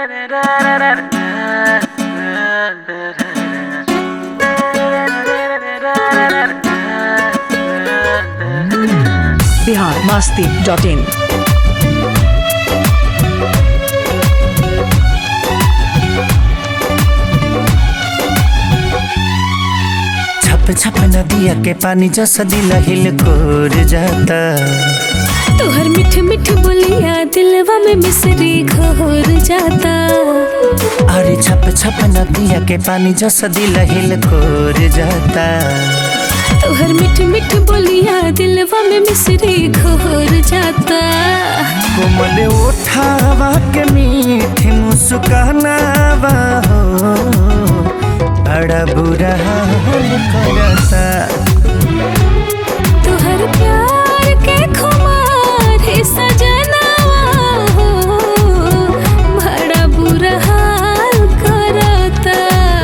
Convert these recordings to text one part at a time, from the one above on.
Bihar Masti dot in छप छप नदिया के पानी जैसा दिल हिल कोर जाता तोहर मिठ मिठ बोलिया दिलवा में मिसरी घोर जाता अरे छप छप नदिया के पानी जैसा दिल हिल कोर जाता तोहर मिठ मिठ बोलिया दिलवा में मिसरी घोर जाता कोमल उठावा के मीठी मुस्कानावा हो बड़ा बुरा हाल करता तोहर प्यार के खुमार है सजनावा हो बड़ा बुरा हाल करता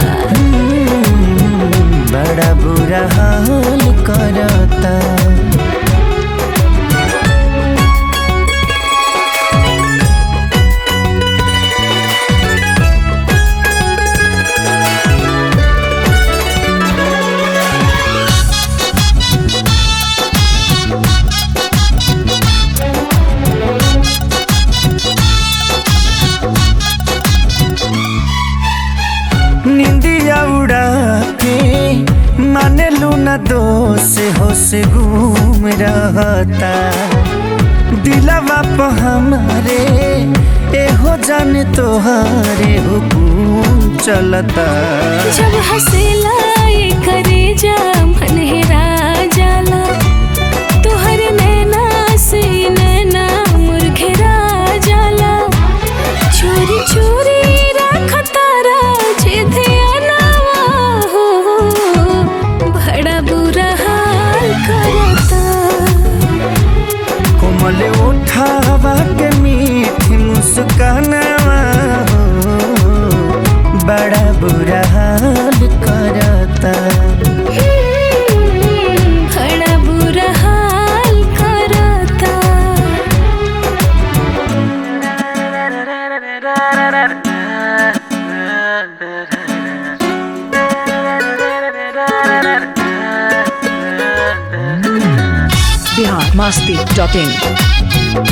बड़ा बुरा हाल करता निंदिया उड़ा के माने लूना दोष होश घूम रहता दिलवा पे हमारे एहो जान तोहारे हुकुम चलता जब हंसेला ये करे जा मन हेरा जाला तोहर नैना से नैना मुरघेरा जाला चोरी चोरी रखतारा जे ध्यानवा हो बड़ा बुरा हाल करता कोमल उठावा के मीठी मुस्कानावा हो बड़ा बुरा हाल करता बड़ा बुरा हाल करता बिहार मस्ती डॉट इन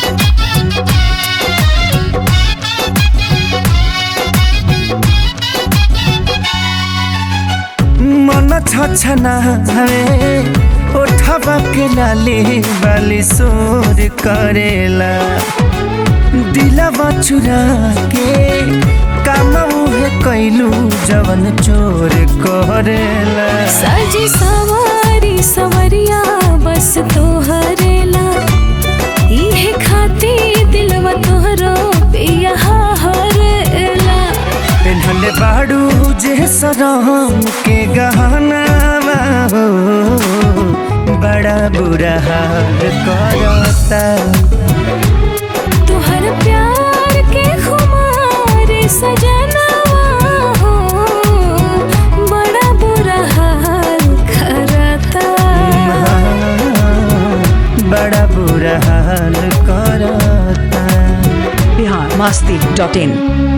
मन छछना है उठवा के लाली वाली सोर करेला दिलवा चुरा के काम उहे कैलू जवन चोर करेला साजी सवारी सवरिया बस तोहरेला इहे खाती दिलवा तोहरो पिया हरेला पेन्हले बाड़ू जे सरम के गहना हो बड़ा बुरा हाल करता तोहर प्यार के खुमार सजनवा हो बड़ा बुरा हाल करता बड़ा बुरा हाल करता बिहार मस्ती डॉट इन